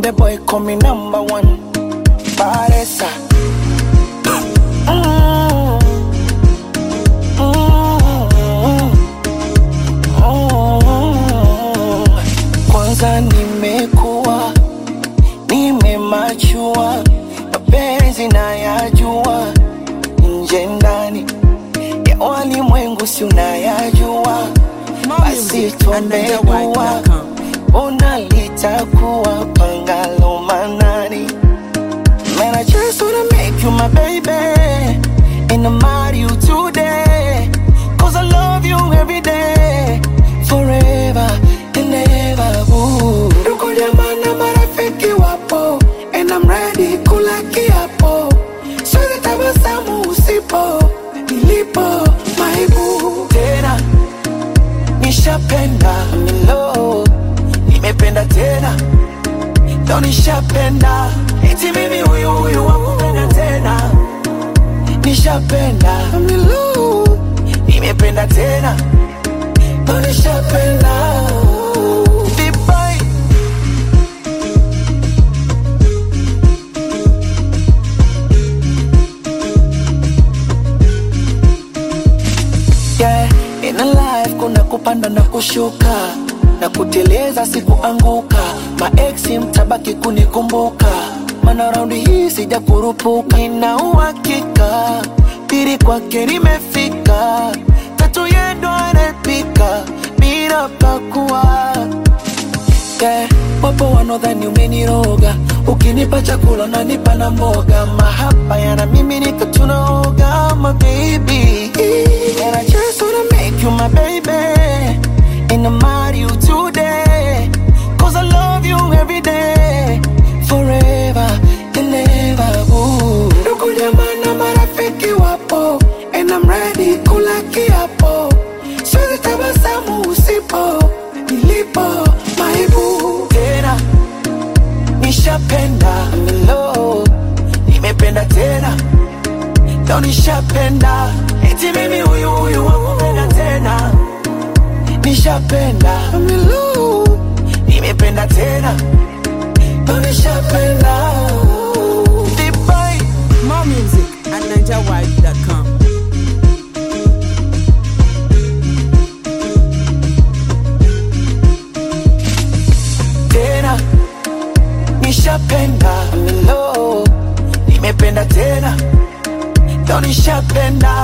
Konde boy call me number one. Paresa. Mm. Mm. Mm. Kwanza nimekuwa nimemachua, mapenzi nayajua, nje ndani ya walimwengu si unayajua, basi tuombe dua, ona litakuwa pangalo manani. Man, I just wanna make you my baby And I'm marry you today Cause I love you every day Forever and ever ooh. Ndugu jamaa na marafiki wapo And I'm ready kula kiapo Siwezi tabasamu usipo Nilipo maibu Tena nishapenda milo Nimependa tena ndo nishapenda eti mimi huyu huyu wakupenda tena nishapenda milu nimependa tena ndo nishapenda Dubai. yeah, in a life kuna kupanda na kushuka na kuteleza sikuanguka maeksi mtabaki kunikumbuka mana raundi hii sija kurupuka nina uhakika pili kwake nimefika tatu yendo anapika bila pakua yeah, wapo wanaodhani umeniroga ukinipa chakula unanipa na mboga mahaba yana mimi nikatunaoga my baby and I just wanna make you my baby and I'm marry you today cause I love you every day forever and ever ooh. ndugu jamaa na marafiki wapo and I'm ready kula kiapo siwezi tabasamu usipo nilipo maibu tena nishapenda milo nimependa tena ndo nishapenda eti mimi huyu huyu wakupenda tena nishapenda milo nimependa tena ndo nishapenda Dubai. More music at NigerWide.com. tena nishapenda milo nimependa tena ndo nishapenda